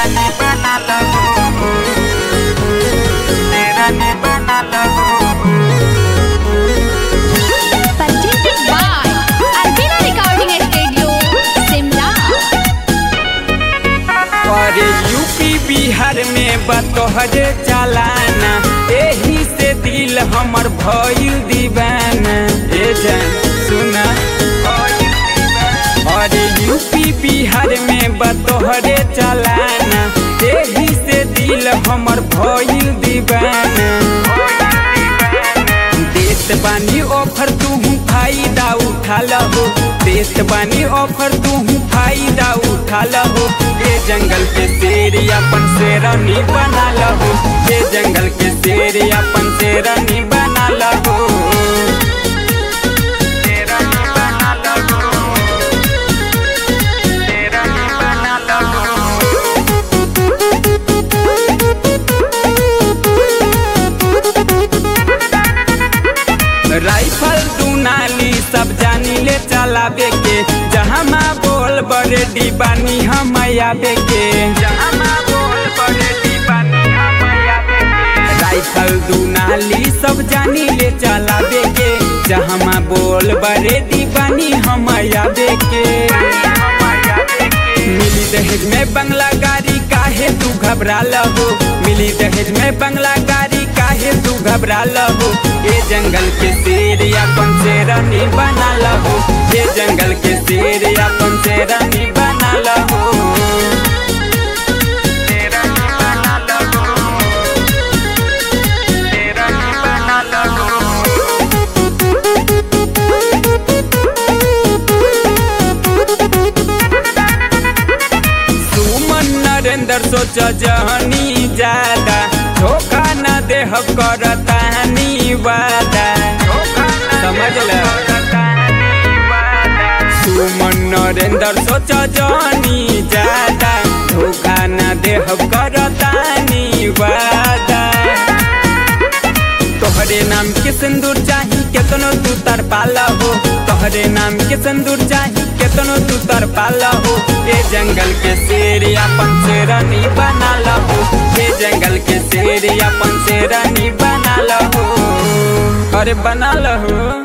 रानी बना लगो रानी बना लगो Presented by Albina Recording Studio, Simla. और यूपी बिहार में बतोहरे चलाना एही से दिल हमर भइल दीवाना ए जान सुना और यूपी बिहार में बतोहरे चलाना एही से दिल हमर भइल दीवाना देत बानी ऑफर तू फायदा उठा लहो देत बानी ऑफर तू फायदा उठा लहो ये जंगल के शेर अपन शेरनी बना लहो ये जंगल के शेर अपन शेरनी बना लहो शेरनी बना लहो शेरनी बना लहो राइफल दुनाली सब जानी ले चलावे के जहाँ माँ बोल बड़े डिबानी हम आवे के जहाँ माँ बोल बड़े डिबानी हम आवे के राइफल दुनाली सब जानी ले चलावे के जहाँ माँ बोल बड़े डिबानी हम आवे के मिली दहेज में बंगला गाड़ी काहे तू घबरा लहो मिली दहेज में बंगला गाड़ी काहे तू घबरा लहो ये जंगल के शेर अपन शेरनी बना लहो ये जंगल के शेर अपन शेरनी बना लहो शेरनी बना लहो शेरनी बना लहो सुमन नरेंद्र सोच जहनी ज्यादा धोखा न देह करतानी वादा समझ ल सुमन नरेंद्र सोच जहनी ज्यादा धोखा न देह करतानी वादा तोहरे नाम के सिंदूर चाही केतनो तू तर पाला हो तोहरे नाम के सिंदूर चाही केतनो तू तर पाला हो ये जंगल के शेर अपन शेरनी बना लहो ये जंगल के शेर अपन शेरनी बना लहो अरे बना लहो